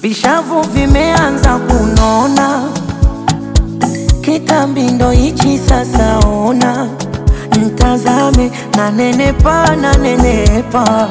vishavu vimeanza kunona, kitambi ndo hichi sasa. Ona ntazame, nanenepa nanenepa,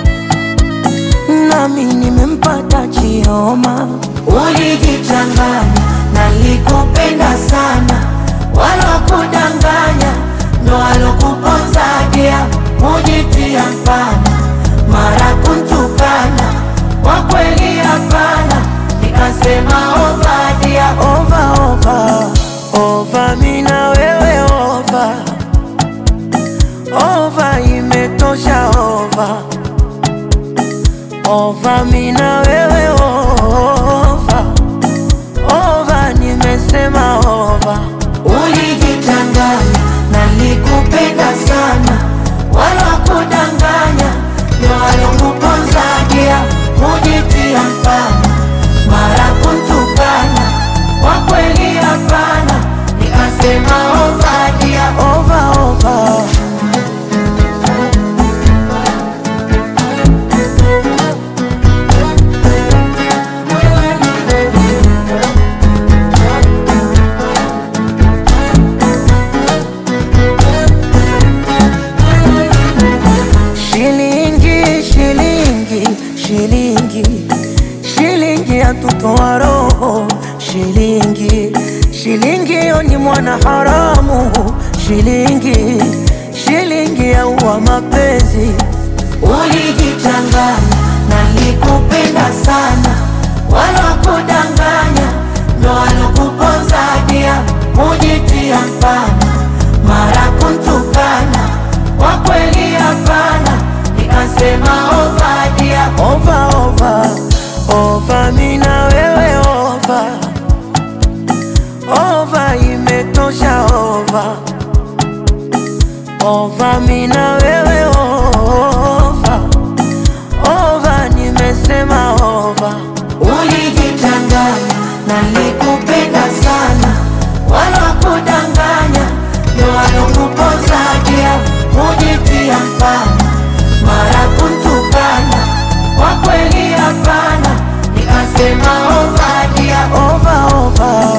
nami nimempata Chioma. Ulijichanganya, nalikupenda sana, walokudanganya ndo walokuponzadia, mujitia mfana, mara kuntukana, kwa kweli hapana, nikasema ovadia, ova ova ova, mina wewe ova ova, imetosha ova ova, mina wewe ova ova, nimesema ova. Ulijichanganya, nalikupenda sana, walokudanganya ndio walokuponzagia, mujitia mfana, mara kuntukana, kwa kweli hapana, nikasema ovadia, ova ova. Shilingi, shilingi, shilingi, shilingi yatutoa roho. Shilingi, shilingi yo ni mwana haramu. Shilingi, shilingi yaua mapenzi. Ulijichanganya, nalikupenda sana, walokudanganya ndo walokuponzadia, mujitia mfana, mara kuntukana, kwa kweli hapana, nikasema ovadia, ova ova ova, mina wewe ova ova, imetosha ova ova, mina wewe ova ova, nimesema ova. Ulijichanganya, nalikupenda sana, walokudanganya ndo walokuponzagia, mujitia mfana, mara kuntukana, kwa kweli hapana, nikasema ovadia, ova ova.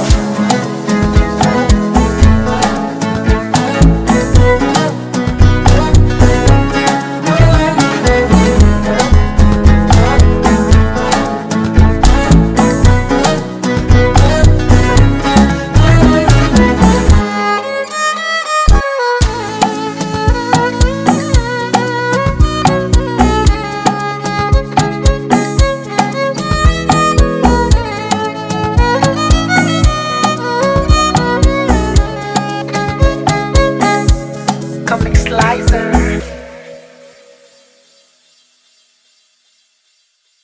Comic Slicer.